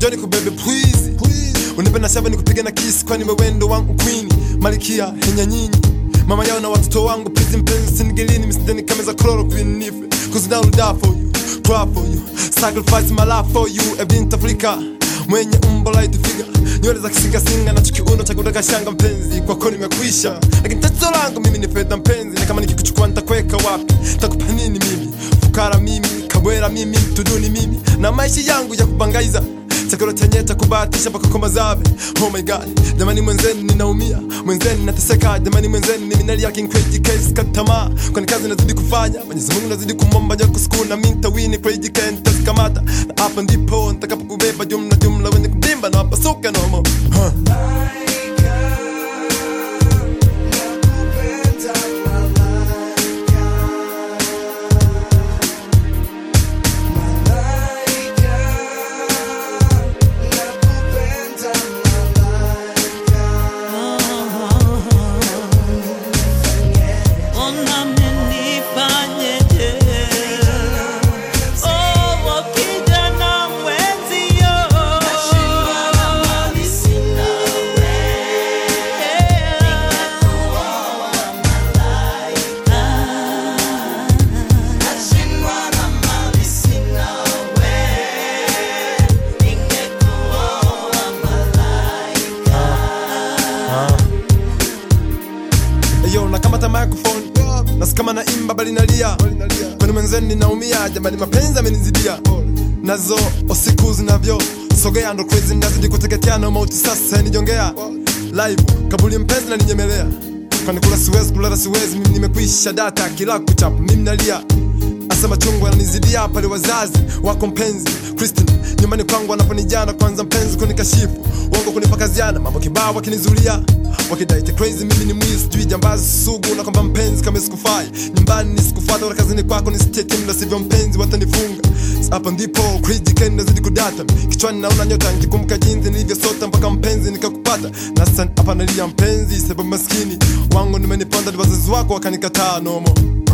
njoni kubebe please unipe na shaba nikupige na kisi kwani wewendo wangu queen malikia henya nyinyi mama yao na watoto wangu please mpenzi sinigilini msideni kameza chloroquine nife cause now die for you cry for you sacrifice my life for you ebint afrika mwenye umbo light figure nywele za kisingasinga na chukiuno cha kutaka shanga mpenzi kwako nimekwisha lakini tatizo langu mimi ni fedha mpenzi na kama nikikuchukua nitakweka wapi takupa nini mimi fukara mimi kabwera mimi mtuduni mimi na maisha yangu ya kubangaiza chakula chenye cha kubahatisha mpaka kwa mazabe oh my god jamani mwenzeni ninaumia mwenzeni nateseka jamani mwenzeni mimi nalia king crazy case katamaa kwani kazi nazidi kufanya mwenyezi mungu nazidi kumomba jako siku na mimi nitawini crazy can nitazikamata na hapa ndipo nitakapokubeba jumla jumla wenye kubimba na wapasuka nomo huh. Ona mnifanyeje? Oh, kijana mwenzio. Eyo nakamata microphone nasikama na imba bali nalia kwani mwenzeni ninaumia jamani mapenzi amenizidia nazo usiku zinavyo sogea ndo crazy nazidi kuteketea na mauti sasa nijongea live kabuli mpenzi na ninyemelea kwani kula siwezi kulala siwezi mimi nimekwisha data kila kuchapa mimi nalia asema chungu ananizidia pale wazazi wako mpenzi Christine nyumbani kwangu anaponijana kwanza mpenzi kunikashifu uongo kunipakaziana mambo kibao wakinizulia wakidaite crazy mimi ni mwizi sijui jambazi sugu na kwamba mpenzi kama sikufai nyumbani nisikufata wala kazini kwako nisiteke mla sivyo mpenzi watanifunga hapa ndipo crazy ken nazidi kudata kichwani naona nyota nikikumbuka jinsi nilivyosota mpaka mpenzi nikakupata na sasa hapa nalia mpenzi sababu maskini wangu nimeniponda ni wazazi wako wakanikataa nomo